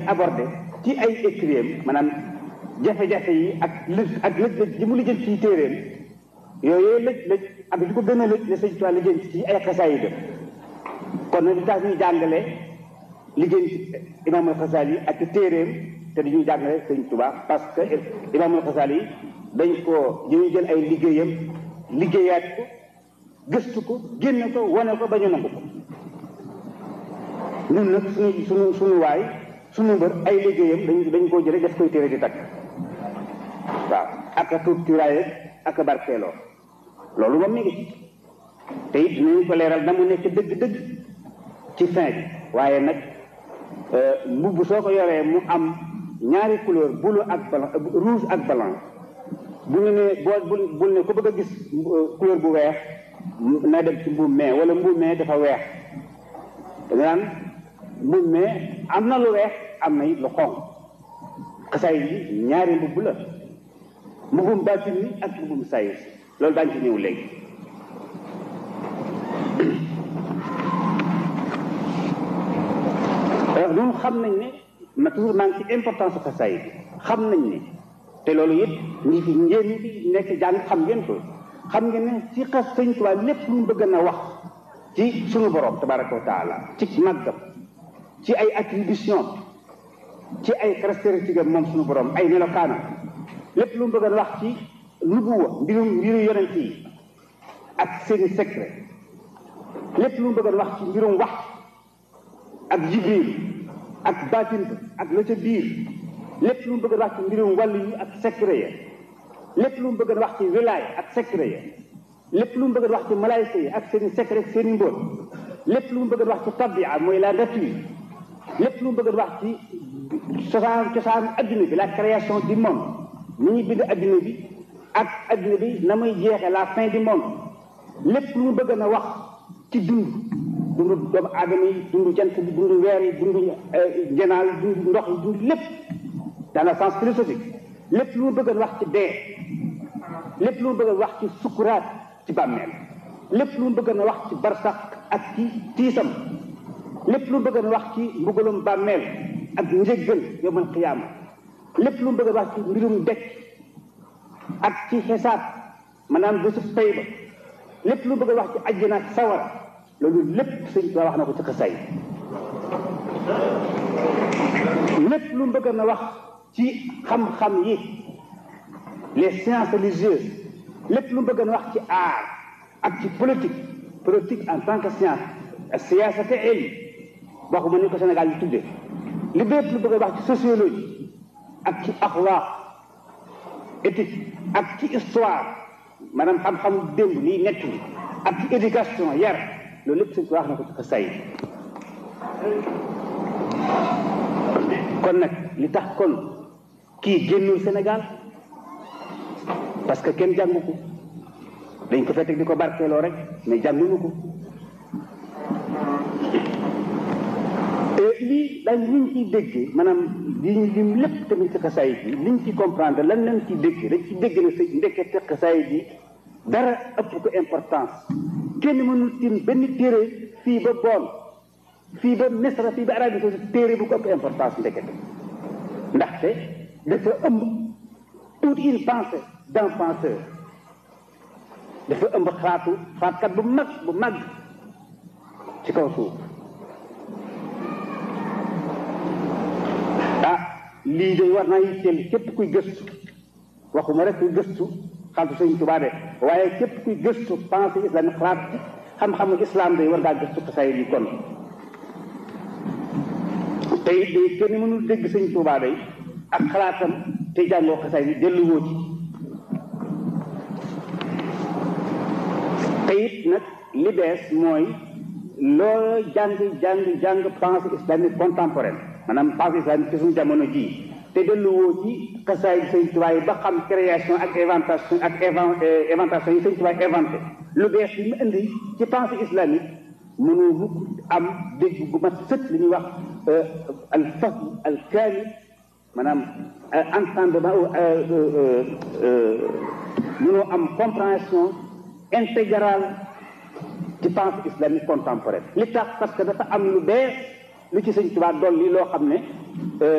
abordé ci ay écrits maanaam jafe-jafe yi ak lëj ak lëj-lëj ji mu lijjën ci téeréem yooyu lëj lëj ak li ko gën a lëj la sëñ Tuubaa lijjën ci ay xasaay yi def kon nag li tax ñuy jàngale lijjën ci imaamul Xasaali ak ci téeréem te dañuy jàngale sëñ Tuubaa parce que imaamul Xasaali yi dañ ko dañuy jël ay liggéeyam liggéeyaat ko gëstu ko génne ko wane ko ba ñu nangu ko ñun nag suñu suñu suñu waay suñu mbër ay liggéeyam dañ dañ koo jëlee def koy téere di takk waaw ak a tuut cuuraaye ak a barkeeloo loolu moom mi ngi ci te it dinañ ko leeral na mu nekk dëgg-dëgg ci fin bi waaye nag mbubb soo ko yoree mu am ñaari couleur bleu ak blanc rouge ak blanc bu ñu ne boo bul bul ne ko bëgg a gis couleur bu weex na dem ci mbuum mee wala mbuum mee dafa weex da nga naan mbuum mee am na lu weex am na it lu xonq xasaay yi ñaari mbubb la mbubbum baatin ni ak mbubbum sayir loolu daañu ci ñëw léegi ñun xam nañ ne ma toujours maa ngi ci importance xasaay bi xam nañ ne te loolu it ñi fi ngeen ñi fi nekk jàng xam ngeen ko xam ngeen ne ci xas sëñ Tuubaa lépp lu mu bëgg na wax ci suñu borom tabaraka wa taala ci màggam ci ay attribution ci ay caractéristiques moom suñu borom ay melokaana lépp lu mu bëgg a wax ci nubuwa mbirum mbiru yonent yi ak seeni secret lépp lu mu bëgg a wax ci mbirum wax ak jibril ak baatin ak la ca biir lépp lu mu bëgg a wax ci mbirum wàll yi ak secret ya lépp lu mu bëgg a wax ci wilaay ak secret ya lépp lu mu bëgg a wax ci malaayika yi ak seeni secret seeni mbóot lépp lu mu bëgg a wax ci tabia mooy la nature lépp lu mu bëgg a wax ci cosaan cosaan adduna bi la création du monde ni ñuy bind adduna bi ak adduna bi na muy jeexe la fin du monde lépp lu mu bëgg na wax ci dund dundu doomu aadama yi dundu jant bi dundu weer yi dundu njanaaw yi dundu ndox yi dundu lépp dans le sens philosophique lépp lu mu bëgg wax ci dee lépp lu mu bëgg wax ci sukuraat ci bàmmeel lépp lu mu bëgg na wax ci barsax ak ci tiisam lépp lu mu bëgg na wax ci mbugalum bàmmeel ak njëggal yowmal qiyaama lépp lu mu bëgg wax ci mbirum dekk ak ci xisaab maanaam bésu pay ba lépp lu mu bëgg wax ci àjjana ak sawara loolu lépp sëñ Tuubaa wax na ko ci xasaay lépp lu mu bëgg na wax ci xam-xam yi les sciences religieuses lépp lu mu bëgg na wax ci art ak ci politique politique en tant que science siyaasa te ilm waxuma ni ko Sénégal yi tudde li bépp lu bëgg a wax ci sociologie ak ci axlaaq éthique ak ci histoire maanaam xam-xam démb liy nekk li ak ci éducation yar loolu lépp sëñ wax na ko ci xasaay kon nag li tax kon kii génnul Sénégal parce que kenn jàngu ko dañ ko fekk di ko barkeeloo rek mais jànguñu ko lii dañ liñ ciy déggee maanaam liñ lim lépp tamit ci xasaay bi liñ ci comprendre lan lañ ciy déggee dañ ci dégg ne sa ndekkete xasaay bi dara ëpp ko importance kenn mënul tim benn téere fii ba bool fii ba Misra fii ba Arabie Saoudite téere bu ko ëpp importance ndekete ndaxte dafa ëmb toute une pensée d'un penseur dafa ëmb xalaatu xalaatkat bu mag bu mag ci kaw suuf ah lii de war naa yitteel képp kuy gëstu waxuma rek kuy gëstu xaltu sëñ Tuubaa de waaye képp kuy gëstu pensée islamique xalaat xam-xamu islam day war ngaa gëstu xasaay yi kon te it day kenn mënul dégg sëñ Tuubaa day ak xalaatam te jàngoo xasaay yi delluwoo ci te it nag li bees mooy loo jàng jàng jàng pensée islamique contemporaine maanaam pensée islamique ci suñu jamono jii te delluwoo ci xasaay sëñ Tuubaa yi ba xam création ak inventation ak inventation yi sëñ Tuubaa inventé lu bees li mu indi ci pensée islamique mënoo mukk am dégg bu mat sët li ñuy wax al fahm al kaamil maanaam entendement mënoo am compréhension intégrale ci pensée islamique contemporaine li tax parce que dafa am lu bees lu ci sëñ Tuubaa dolli loo xam ne